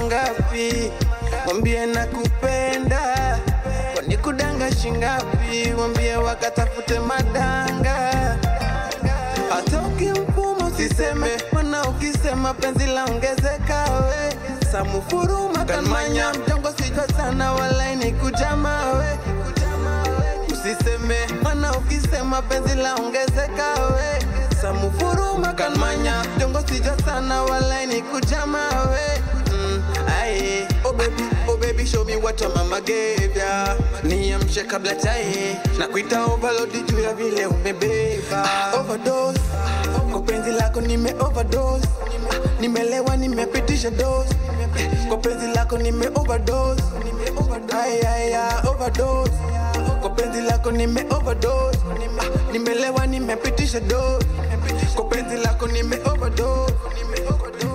mangapi mwambie nakupenda kwani kudanga shingapi mwambie wakatafute madanga hata ukimpumu usiseme mana ukisema penzi laongezeka we samufuruma kanmanya mjongo sijwa sana walaini kujama we usiseme mana ukisema penzi laongezeka we samufuruma kanmanya mjongo sijwa sana walaini kujama we mm, aye. Oh baby, oh baby, show me what your mama gave ya. Niamshe kabla chai na kuita overload juu ya vile umebeba overdose. Kwa penzi lako nime overdose, nimelewa nimepitisha dose. Kwa penzi lako nime overdose, ay ay ay overdose. Kwa penzi lako nime overdose, nimelewa nimepitisha dose. Kwa penzi lako nime overdose, nime overdose.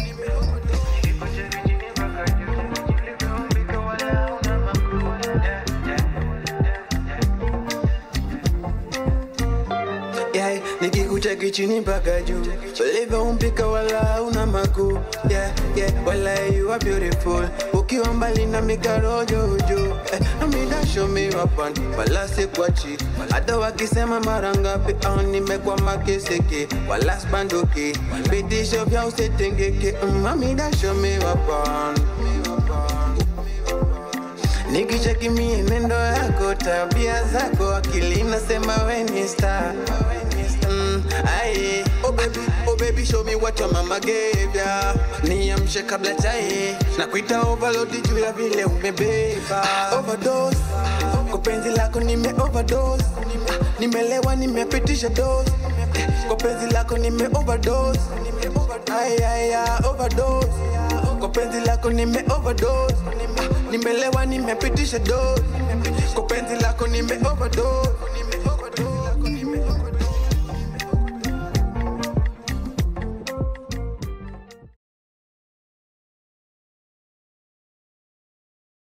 yeah, nikikucheki chini mpaka juu ulivyoumbika wala una makuu yeah, yeah, wala you are beautiful ukiwa mbali na mikarojojo eh, amida show me wapan wala sikwachi hata wakisema mara ngapi au nimekwama kisiki wala spanduki vitisho vya usitengeke mm, amida show me wapan Nikicheki mienendo yako, tabia zako, akili nasema we ni star. Mm, aye. Oh baby, oh baby, show me what your mama gave ya. Niamshe kabla chai na kuita overload juu ya vile umebeba overdose. Kwa penzi lako nime overdose, nimelewa nimepitisha dose. Kwa penzi lako nime overdose, ay ay ay overdose. Kwa penzi lako nime overdose, nimelewa nimepitisha dose. Kwa penzi lako nime overdose.